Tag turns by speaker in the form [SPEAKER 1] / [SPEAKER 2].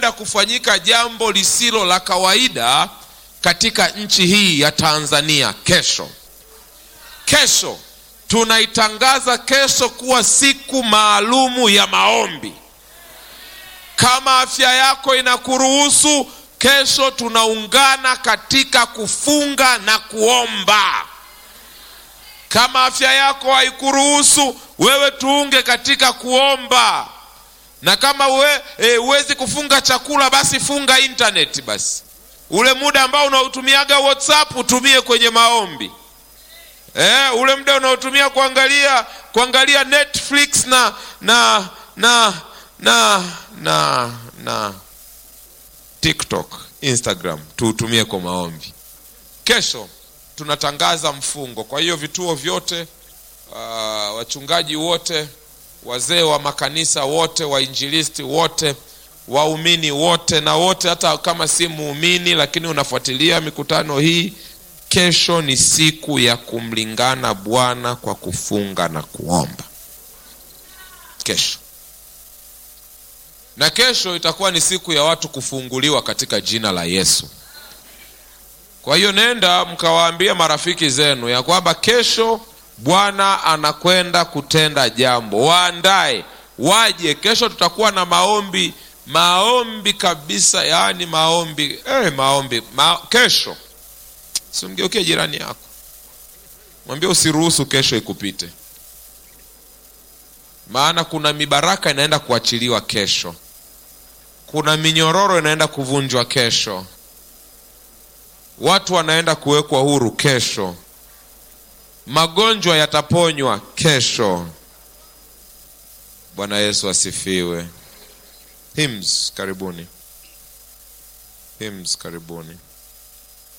[SPEAKER 1] kunaenda kufanyika jambo lisilo la kawaida katika nchi hii ya Tanzania kesho. Kesho tunaitangaza kesho kuwa siku maalumu ya maombi. Kama afya yako inakuruhusu, kesho tunaungana katika kufunga na kuomba. Kama afya yako haikuruhusu, wewe tuunge katika kuomba, na kama huwezi e, kufunga chakula, basi funga intaneti. Basi ule muda ambao unaotumiaga WhatsApp utumie kwenye maombi. Eh, ule muda unaotumia kuangalia kuangalia Netflix na na na na na na TikTok, Instagram tuutumie kwa maombi. Kesho tunatangaza mfungo. Kwa hiyo vituo vyote, uh, wachungaji wote, wazee wa makanisa wote, wainjilisti wote, waumini wote, na wote hata kama si muumini lakini unafuatilia mikutano hii Kesho ni siku ya kumlingana Bwana kwa kufunga na kuomba. Kesho na kesho itakuwa ni siku ya watu kufunguliwa katika jina la Yesu. Kwa hiyo nenda mkawaambia marafiki zenu ya kwamba kesho Bwana anakwenda kutenda jambo, waandae waje. Kesho tutakuwa na maombi, maombi kabisa, yaani maombi eh, maombi ma, kesho Simgeukie jirani yako, mwambie usiruhusu kesho ikupite, maana kuna mibaraka inaenda kuachiliwa kesho, kuna minyororo inaenda kuvunjwa kesho, watu wanaenda kuwekwa huru kesho, magonjwa yataponywa kesho. Bwana Yesu asifiwe. Hymns, karibuni. Hymns, karibuni.